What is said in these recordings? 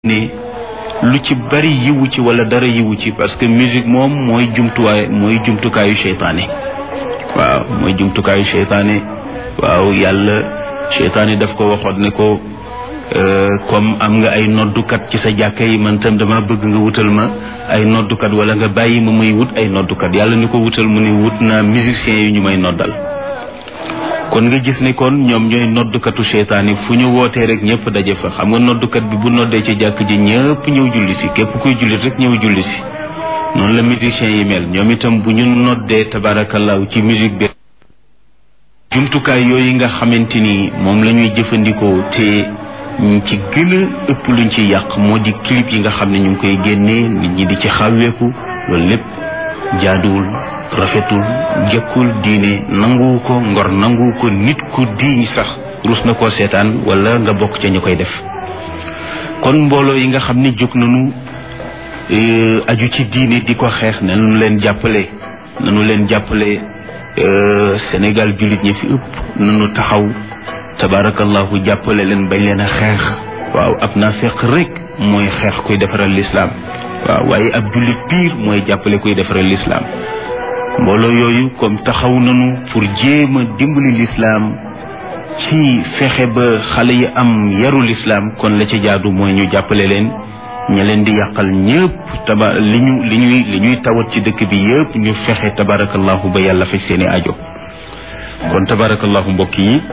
ne lu ci bari yiwu ci wala dara yiwu ci parce que musique moom mooy jumtuwaay mooy jumtukaayu seytaane waaw mooy jumtukaayu seytaane waaw yàlla seytaane daf ko waxoon ne ko comme am nga ay noddukat ci sa jàkka yi man tam dama bëgg nga wutal ma ay noddukat wala nga bàyyi ma muy wut ay noddukat yàlla ni ko wutal mu ne wut naa musiciens yi ñu may noddal kon nga gis ne kon ñoom ñooy noddukatu seytaane fu ñu wootee rek ñëpp daje fa xam nga noddukat bi bu noddee ci jàkk ji ñëpp ñëw julli si képp kuy jullit rek ñëw julli si noonu la musiciens yi mel ñoom itam bu ñu noddee tabaarakallaahu ci musique bi jumtukaay yooyu nga xamante ni moom la ñuy jëfandikoo te ci gën a ëpp luñ ci yàq moo di clip yi nga xam ne ñu ngi koy génnee nit ñi di ci xàwweeku loolu lépp jaaduwul rafetul jëkkul diine nanguwu ko ngor nanguwu ko nit ku diiñ sax rus na koo seetaan wala nga bokk ca ñu koy def kon mbooloo yi nga xam ne jóg nañu aju ci diine di ko xeex nanu leen jàppale nanu leen jàppale Sénégal jullit ñi fi ëpp nanu taxaw tabaarakallahu jàppale leen bañ leen a xeex waaw ab naa fekk rek mooy xeex kuy defaral lislaam waaw waaye ab jullit piir mooy jàppale kuy defaral lislaam mbooloo yooyu comme taxaw nañu pour jéem a dimbali lislaam ci fexe ba xale yi am yaru lislaam kon la ci jaadu mooy ñu jàppale leen ña leen di yàqal ñëpp taba li ñu li ñuy li ñuy tawat ci dëkk bi yëpp ñu fexe tabarakallahu ba yàlla faj seeni ajo kon tabarakallahu mbokk yi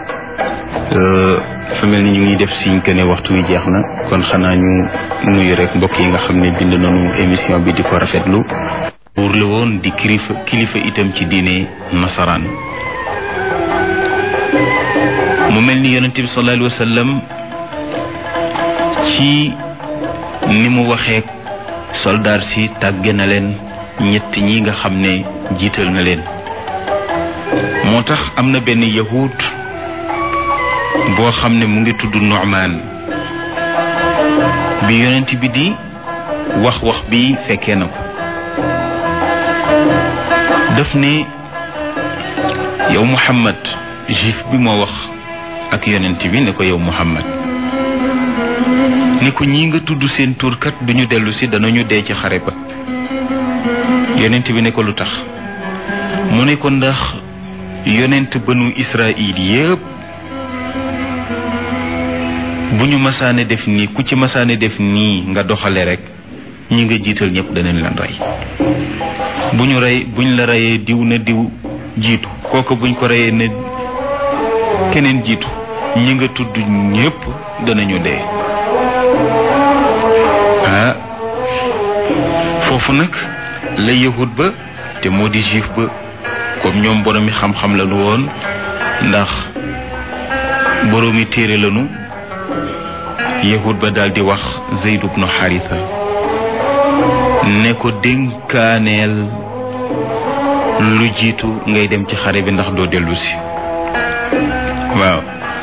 dafa mel ni ñu ngi def siñ que ne waxtu wi jeex na kon xanaa ñu nuyu rek mbokk yi nga xam ne bind nañu émission bi di ko rafetlu buur la woon di kilifa kilifa itam ci diine nasaraan mu mel ni yonent bi sallallahu alayhi wa sallam ci ni mu waxee soldaar si tàgge na leen ñett ñi nga xam ne jiital na leen moo tax am na benn yahud boo xam ne mu ngi tudd Nu'man bi yonent bi di wax wax bi fekkee na ko daf ne yow Muhammad juif bi moo wax ak yonent bi ne ko yow Muhammad ne ko ñii nga tudd seen turkat duñu dellu si danañu dee ci xare ba yonent bi ne ko lu tax mu ne ko ndax yonent banu Israil yépp bu ñu masaane def nii ku ci masaane def nii nga doxale rek ñi nga jiital ñëpp danañ leen rey bu ñu rey buñ la reyee diw na diw jiitu kooku buñ ko reyee ne keneen jiitu ñi nga tudd ñépp danañu dee ah foofu nag la yahut ba te moo di juif ba comme ñoom boroomi xam-xam lañu woon ndax boroomi téere lañu yahut ba daal di wax Zayd ibnu Haritha ne ko dénkaaneel lu jiitu ngay dem ci xare bi ndax doo dellu si waaw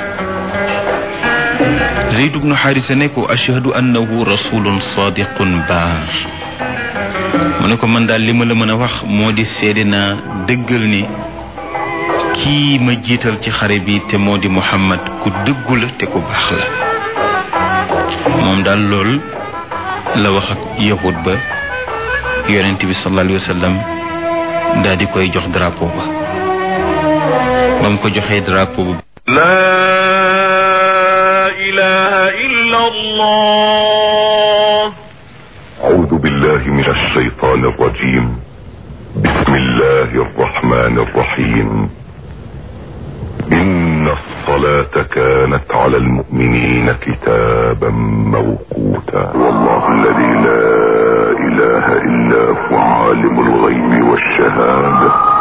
Zayd ibnu Xaarisa ne ko ashhadu annahu rasulun sadiqun baar mu ne ko man daal li ma la mën a wax moo di seede naa dëggal ni kii ma jiital ci xare bi te moo di Muhammad ku dëggu la te ku baax la moom daal lool la wax ak yahud ba yonent bi sallallahu alayhi wa sallam daal di koy jox drapeau ba ba mu ko joxee drapeau ba لا إله إلا الله أعوذ بالله من الشيطان الرجيم بسم الله الرحمن الرحيم إن الصلاة كانت على المؤمنين كتابا موقوتا والله الذي لا إله إلا هو عالم الغيب والشهادة